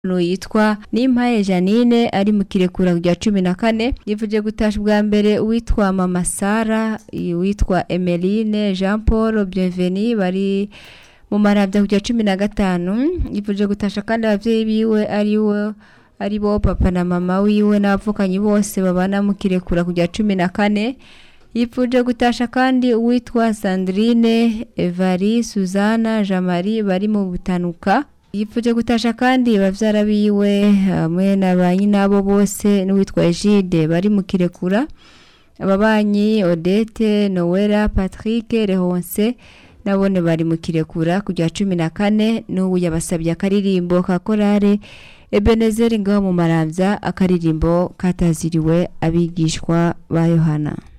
yitwa Nimpaye Janine ari mu kirekura rya cumi na kane yivuje gutasha ubwa mbere uwitwa Mama Sara uwitwa Emeline Jean Paul Bienveni bari mu maravya kujya cumi na gatanu yivuje gutasha kandi abavyeyi biwe ari we ari bo papa na mama wiwe n'abavukanyi bose babana mu kirekura kujya cumi na kane yipfuje gutasha kandi uwitwa Sandrine Evari Suzana Jamari bari mu butanuka yipfuje gutasha kandi bavyara biwe hamwe na ba nyinabo bose n'uwitwa Egide bari mu kirekura ababanyi Odette Noella Patrick Rehonse nabone bari mu kirekura kujya cumi na kane n'ubu yabasabye akaririmbo ka korale Ebenezer ngaho mu maramvya akaririmbo kataziriwe abigishwa ba Yohana